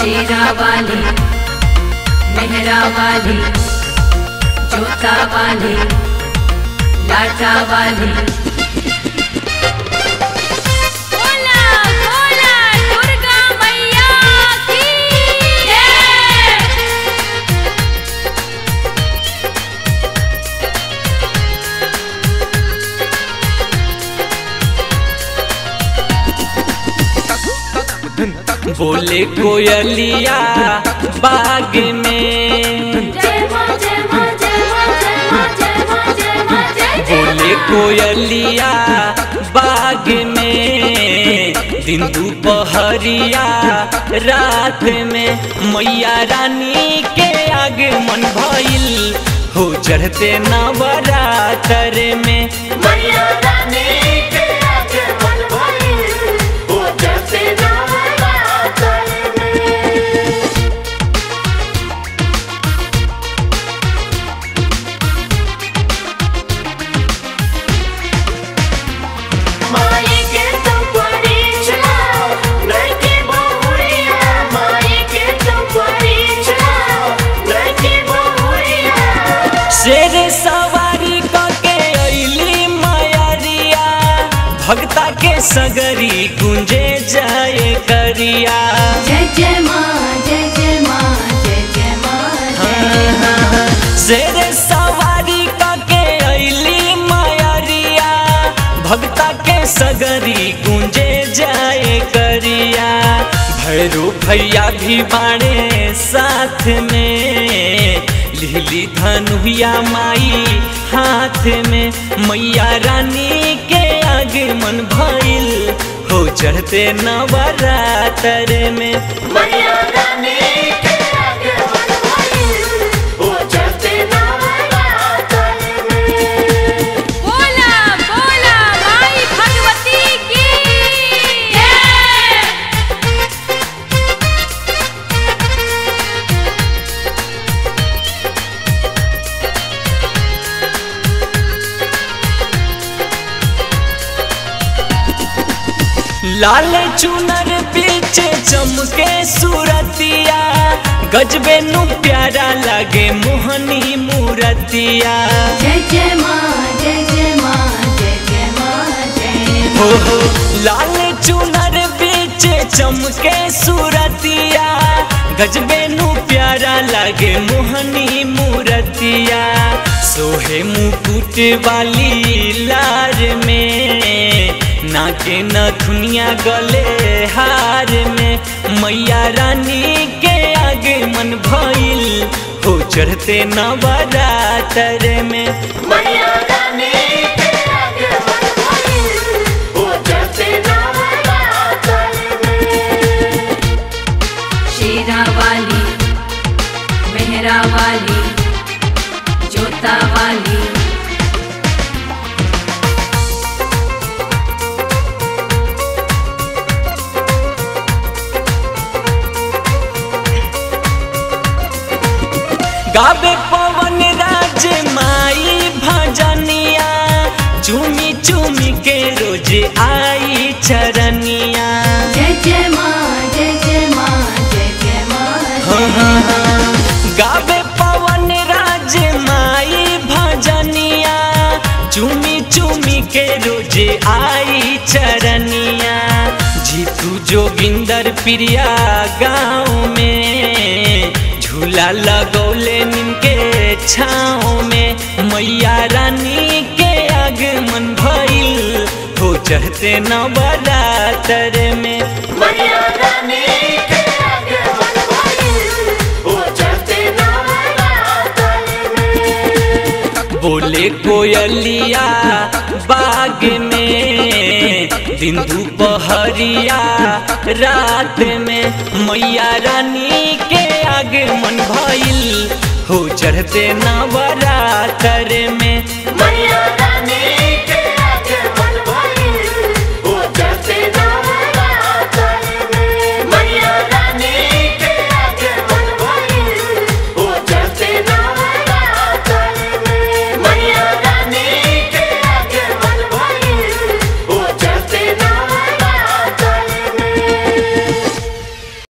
शेरा वाली मेहरा वाली जोता वाली लाटा वाली बोला बोला दुर्गा मैया की जय बोले कोयलिया बाग में जय मां जय मां जय मां जय मां जय मां जय मां जय जय बोले कोयलिया बाग में दिन दुपहरिया रात में मैया रानी के आगमन भइल हो चढ़ते नवरातर में मैया रानी के आगमन भइल हो जैसे नवरात्र में माई के तुम परीक्षा लड़की बहुरिया माई के तुम परीक्षा लड़की बहुरिया शेर सवारी के अली मायरिया भक्ता के सगरी गुंजे जाए करिया जय जय माँ जय जय माँ जय जय माँ जय शेर सवारी के अली मायरिया भक्ता के सगरी गुंजे जाए करिया भैरू भैया भी बाणे साथ में लिहली धनुया माई हाथ में मैया रानी के आगमन भइल हो चढ़ते नवरातर में मैया रानी के आगमन भइल हो चढ़ते नवरात्र में बोला बोला माई भगवती की जय लाल चुनर पीछे चमके सूरतिया गजबे नु प्यारा लगे मोहनी मूरतिया जय जय माँ जय जय माँ जय जय माँ जय हो हो लाल चुनर पीछे चमके सूरतिया गजबे नु प्यारा लगे मोहनी मूरतिया सोहे मुकुट वाली लार में नाके न दुनिया गले हार में मैया रानी के आगमन भइल हो चढ़ते नवरातर में मैया रानी के आगमन भइल हो चढ़ते नवरात्र में शेरा वाली मेहरा वाली जोता वाली गावे पवन राज माई भजनिया चुमी चुमी के रोज आई चरनिया जय जय माँ जय जय माँ जय जय माँ गावे पवन राज माई भजनिया चुमी चुमी के रोज आई चरनिया जीतू जोगिंदर प्रिया गाँव में झूला लगौले निनके छाँव में मैया रानी के आगमन भइल हो चढ़ते नवरातर में मैया रानी के आगमन भइल हो चढ़ते नवरात्र में बोले कोयलिया बाग में दिन दुपहरिया रात में मैया रानी के आगमन भइल हो चढ़ते नवरातर में मैया रानी